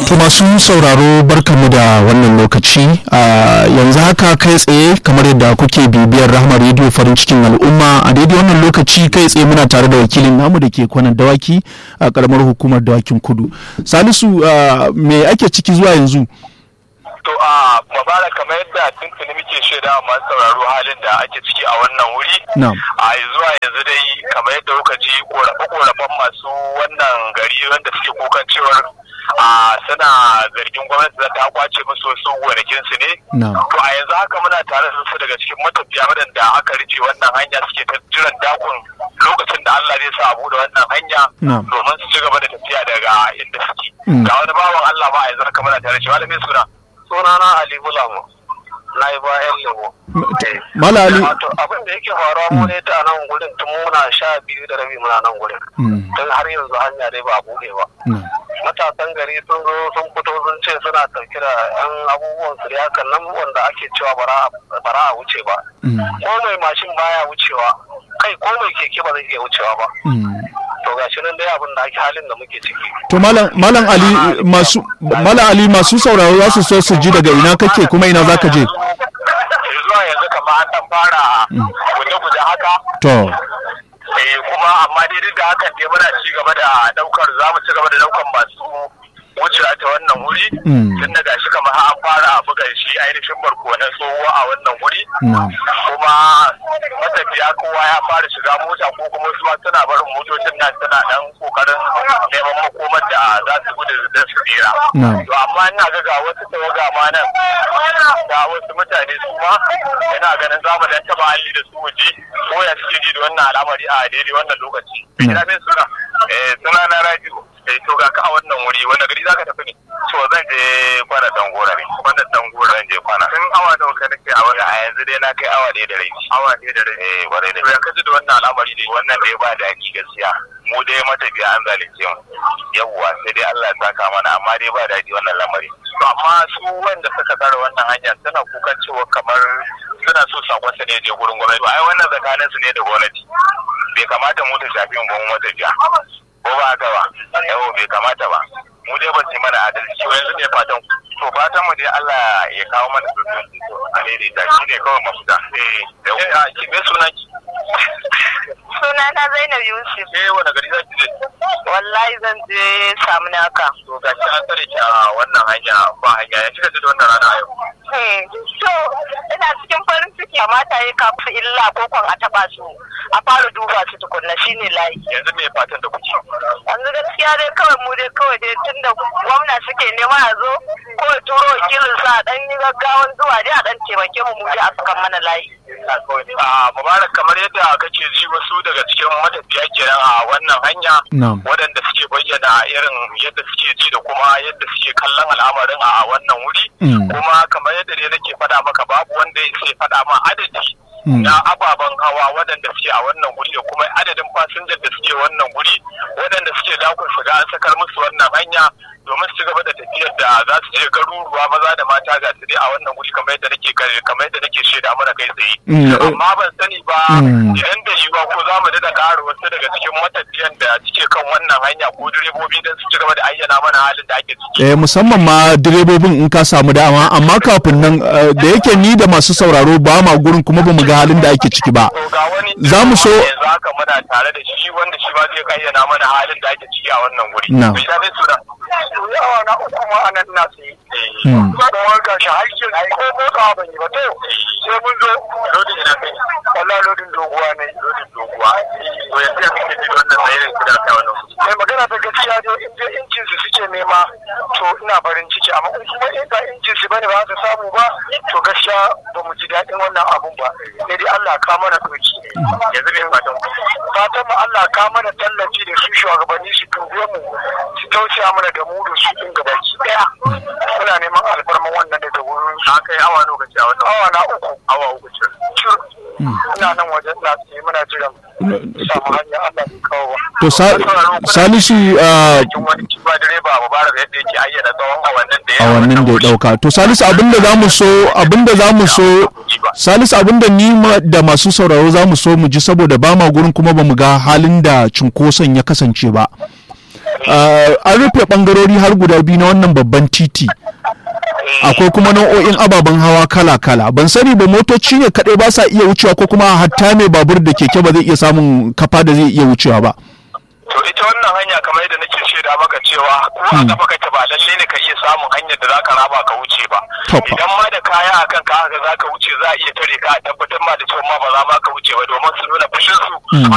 To masu sauraro barkamu da wannan lokaci yanzu haka kai tsaye kamar yadda kuke bibiyar rahama rediyo farin cikin al'umma a daidai wannan lokaci kai tsaye muna tare da wakilin namu da ke kwanan dawaki a karamar hukumar dawakin kudu salisu me ake ciki zuwa yanzu to a mabara kamar yadda tuntuni muke shaida masu sauraro halin da ake ciki a wannan wuri a zuwa yanzu dai kamar yadda kuka ji korafe-korafen masu wannan gari wanda suke kukan cewar a suna zargin gwamnati za ta kwace musu wasu gonakin su ne to a yanzu haka muna tare da su daga cikin matafiya waɗanda aka rufe wannan hanya suke ta jiran dakon lokacin da Allah zai sa abu da wannan hanya domin su ci gaba da tafiya daga inda suke ga wani bawan Allah ma a yanzu haka muna tare da shi malamin suna sunana Ali Bulamu na yi bayan lemo. Mala Ali. Abin da yake faruwa mu ne ta nan gurin tun muna sha biyu da rabi muna nan gurin. Tun har yanzu hanya dai ba buɗe ba. Matasan gari sun zo sun fito sun ce suna ɗauke da yan abubuwan su da hakan nan wanda ake cewa bara a wuce ba. Ko mai mashin baya wucewa kai ko mai keke ba zai iya wucewa ba. to ga shi nan dai abin da ake halin da muke ciki. To malam Ali masu malam Ali masu sauraro za su so su ji daga ina kake kuma ina zaka je. Zuwa yanzu kamar an dan fara guje-guje haka. To. Eh kuma amma dai duk da hakan dai muna ci gaba da daukar za mu ci gaba da daukar masu wucewa ta wannan wuri tun da gashi kamar an fara buga shi ainihin barkonan tsohuwa a wannan wuri kuma matafiya kowa ya fara shiga mota ko kuma su ma suna barin motocin nan suna dan kokarin neman makomar da za su gudu da su tsira to amma ina ga ga wasu tawaga ma nan ga wasu mutane su ma ina ganin za mu dan taba hali da su waje ko ya suke ji da wannan al'amari a daidai wannan lokaci ina mai suna eh suna na radio eh to ga ka a wannan wuri wanda gari zaka tafi ne to zan je kwana dangora ne wannan dangora zan je kwana tun awa da ka nake a wani a yanzu dai na kai awa ɗaya da rabi awa ɗaya da rabi eh kwarai da to ya kaji da wannan al'amari ne wannan dai ba da haƙi gaskiya mu dai matafiya an zalunce mu yawwa sai dai Allah ya saka mana amma dai ba daɗi wannan lamari to amma su wanda suka tsara wannan hanya suna kukan cewa kamar suna so sakon su ne je gurin gwamnati ai wannan tsakanin su ne da gwamnati bai kamata mu ta shafi mu ba mu matafiya ko ba haka ba yawo bai kamata ba mu dai ba su mana adalci yanzu ne fatan to fatan mu dai Allah ya kawo mana sosai a daidaita shi ne kawai mafita eh a ki me sunan ki suna na Zainab Yusuf eh wani gari za ki je wallahi zan je samu naka to ga shi an tsare ki a wannan hanya ba hanya ya kika ji da wannan rana yau to ina cikin farin ciki kamata ya kafa illa ko kwan a taba su a fara duba su tukunna shine layi yanzu me fatan da kuke yanzu gaskiya dai kawai mu dai kawai dai tunda gwamna suke nema a zo ko ya turo wakilin sa a dan yi gaggawan zuwa dai a dan taimake mu mu dai a sakan mana layi a mubarak kamar yadda kake ji wasu daga cikin matafiya kenan a wannan hanya waɗanda suke bayyana irin yadda suke ji da kuma yadda suke kallon al'amarin a wannan wuri kuma kamar yadda dai nake faɗa maka babu wanda ya faɗa ma adadi na ababen hawa waɗanda suke a wannan guri da kuma adadin fasinjar da suke wannan guri waɗanda suke dakon su ga an sakar musu wannan hanya domin su gaba da tafiyar da za su je garuruwa maza da mata ga su dai a wannan guri kamar yadda nake kamar yadda nake shaida mana kai tsaye amma ban sani ba idan da yiwuwa ko za mu daɗa ƙara wasu daga cikin matafiyan da suke kan wannan hanya ko direbobi don su ci gaba da ayyana mana halin da ake ciki. Eh musamman ma direbobin in ka samu dama amma kafin nan da yake ni da masu sauraro ba ma gurin kuma ba mu ga halin da ake ciki ba. Za mu so. Yanzu haka muna tare da shi wanda shi ba zai ayyana mana halin da ake ciki a wannan guri. Na. Bai da suna. yawa na uku ma a nan na tsaye. Kuma ga shi har yin ko motsa ban yi ba to sai mun zo lodin ina kai. Wallah lodin doguwa ne. Lodin doguwa. To yanzu ya kake ji wannan tsayin kida ta wannan. Mai magana ta gaskiya dai in dai injin su suke nema to ina farin ciki amma in kuma in ga injin su bane ba su samu ba to gaskiya ba mu ji daɗin wannan abun ba. Sai dai Allah ka mana doki. Yanzu ne fatan. Fatan mu Allah ka mana tallafi da su shugabanni su dube mu su tausaya mana da mu da su din gabaki daya muna neman alfarman wannan daga wurin su kai awa lokaci a wannan awa na uku awa uku ce ina nan wajen na tsaye muna jiran samu hanya Allah bai kawo ba To Salisu wani kiba direba ba bara yadda yake ayyana tsawon awannin da ya awannin da ya dauka to Salisu abinda zamu so abinda zamu so Salisu abinda ni da masu sauraro zamu so mu ji saboda ba ma gurin kuma ba mu ga halin da cunkoson ya kasance ba an rufe bangarori har guda biyu na wannan babban titi akwai kuma nau'o'in ababen hawa kala-kala ban sani ba motoci ne kaɗai ba sa iya wucewa ko kuma hatta mai babur da keke ba zai iya samun kafa da zai iya wucewa ba to ita wannan hanya kamar yadda nake shaida maka cewa ko a kafa kake ba lalle ne ka iya samun hanyar da zaka raba ka wuce ba idan ma da kaya akan ka haka zaka wuce za a iya tare ka a tabbatar ma da cewa ma ba za ma ka wuce ba domin su nuna fushin su